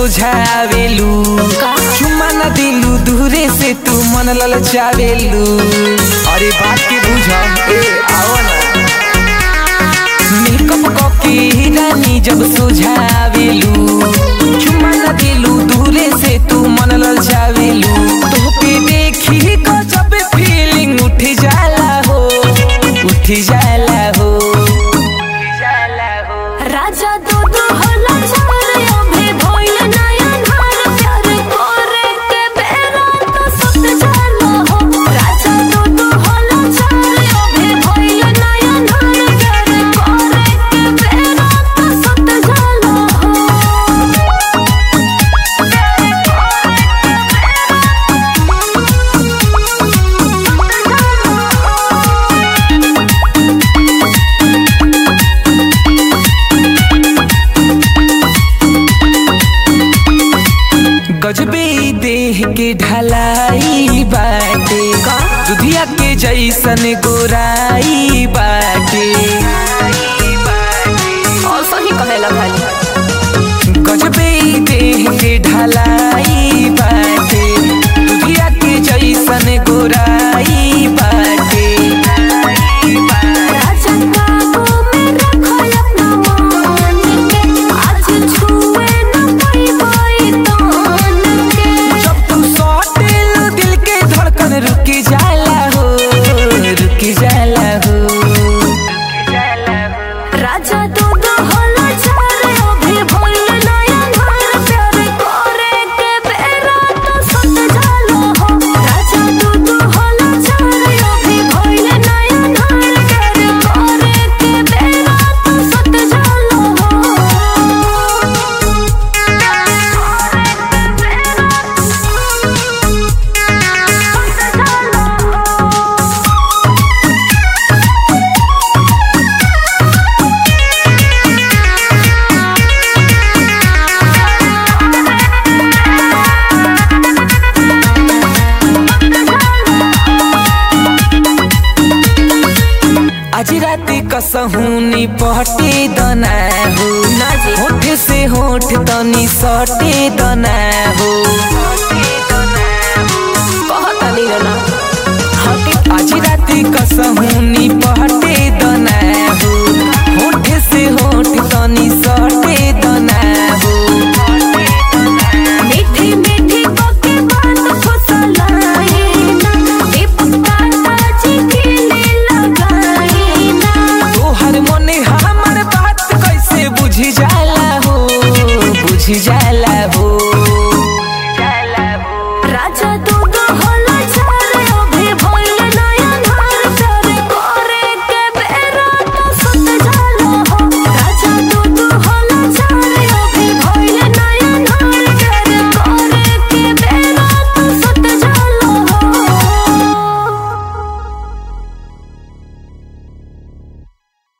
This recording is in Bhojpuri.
सुझावेलू का? चुम्मा न दिलू दूरे से तू मन ललचावेलू अरे बात के बुझ ए आओ ना मेकअप कके रानी जब सुझावेलू चुम्मा न दिलू दूरे से तू मन ललचावेलू तोके देखी को जब फीलिंग उठ जाला हो उठ जाला हो राजा दूध होला चार अभी भइल नया धार प्यार करे के बेरा तो सत जाला हो राजा दूध होला चार अभी भइल नया धार प्यार करे के बेरा तो सत जाला गजबे देह के ढलाई बाटे दुधिया के जैसन गोराई बाटे और सही कहेला भाई गजबे देह के ढलाई बाटे दुधिया के जैसन गोराई बाटे राजा काबू में रखल अपना मान के आज छुए न पाई तान के जब तू सौटेल दिल के धड़कन रुक जाला हो रुक जाला हो राजा दूध होला चार अभी भइल नया धार प्यार करे के बेरा तो सत जाला हो राजा दूध होला चार अभी भइल नया धार प्यार करे के बेरा तो सत जाला हो आज रात कसहूनी पहटे दना हो होठ से होठ तनी सटे दना हो कहतनी ना आज रात कसहूनी पहटे दना हो होठ से होठ तनी सटे दना हो मीठी मीठी बातें बात फुसलाए ना दीपक ताजी के लिए लगाए ना तोहर मन हमर बात कैसे बुझ जाला हो बुझ जाला